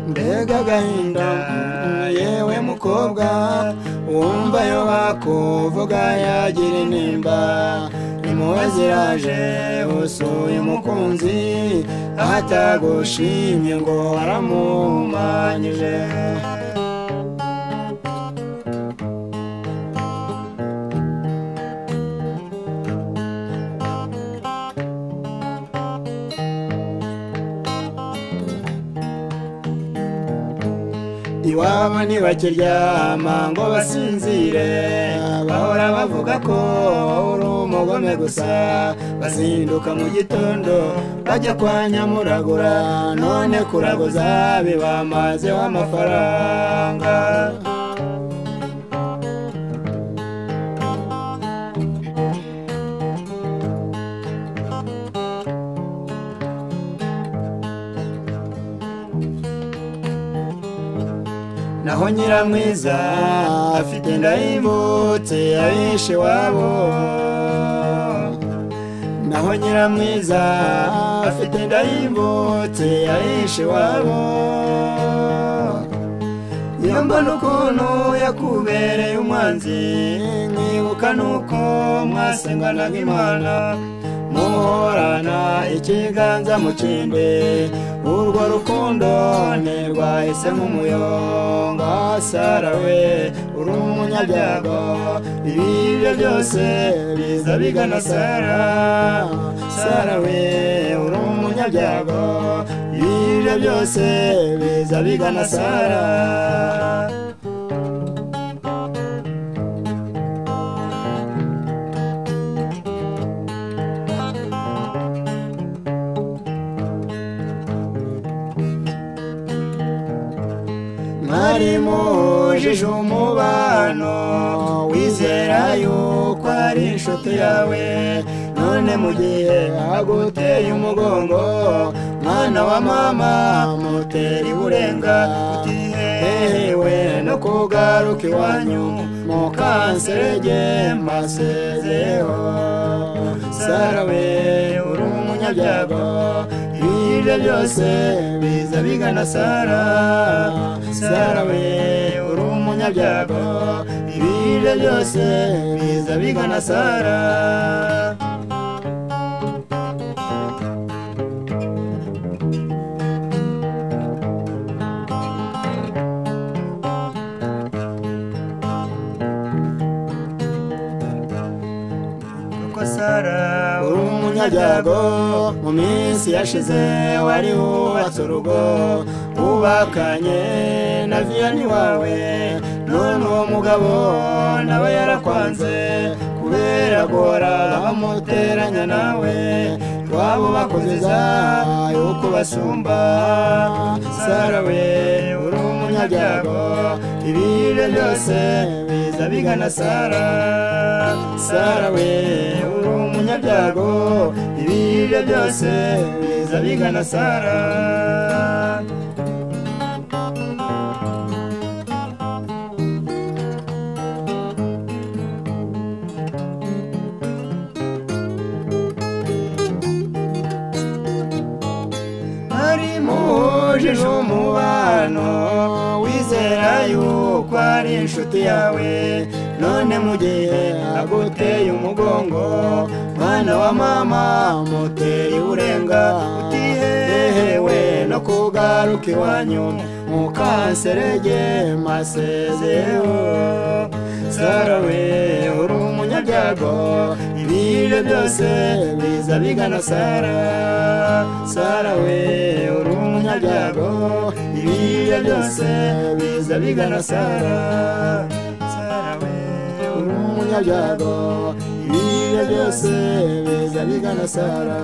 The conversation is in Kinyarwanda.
mbega agahinda yewe mukobwa wumva yo bakuvuga yagira intimba impuhwe ziraje usuye umukunzi atagushimye ngo waramuhumanyije iwabo ntibakiryama ngo basinzire bahora bavuga ko uri umugome gusa bazinduka mu gitondo bajya kwa nyamuragura none kuraguza bibamazeho amafaranga naho nyiramwiza afite ndayimbutse yayishe wabo naho nyiramwiza afite ndayimbutse yayishe wabo iyo mbona ukuntu yakubereye umwanzi mwibuka nuko mwasenganaga imana muhorana ikiganza mu kindi urwo rukundo ntirwahise nk'umuyonga sarawe uri umunyabyago ibiryo byose biza bigana sara sarawe uri umunyabyago ibiryo byose biza bigana sara mwari mujije umubano wizera yuko ari inshuti yawe none mu gihe aguteye umugongo mwana wa mama mutera iburenga utihehewe no kugaruka iwanyu mukanserege mbasezeho sarawe uri umunyabyago ibiryo byose biza bigana sara sara we uri umunyabyago ibiryo byose biza bigana sara uri umunyabyago mu minsi yashize wari wubatse urugo wubakanye na viyani wawe none uwo mugabo nawe yarakwanze kubera guhora bamuteranya nawe iwabo bakuziza yuko basumba sarawe uri umunyabyago ibiryo byose biza bigana sara sarawe uri umunyabyago ibiryo byose biza bigana sara wujuje umubano wizera yuko ari inshuti yawe none mu gihe aguteye umugongo mwana wa mama muteye urenga utihehewe no kugaruka iwanyu mukanserege masezeho sarawe uri umunyabyago ibiryo byose biza bigana sara sarawe uri umunyabyago ibiryo byose biza bigana sara sarawe uri umunyabyago ibiryo byose biza bigana sara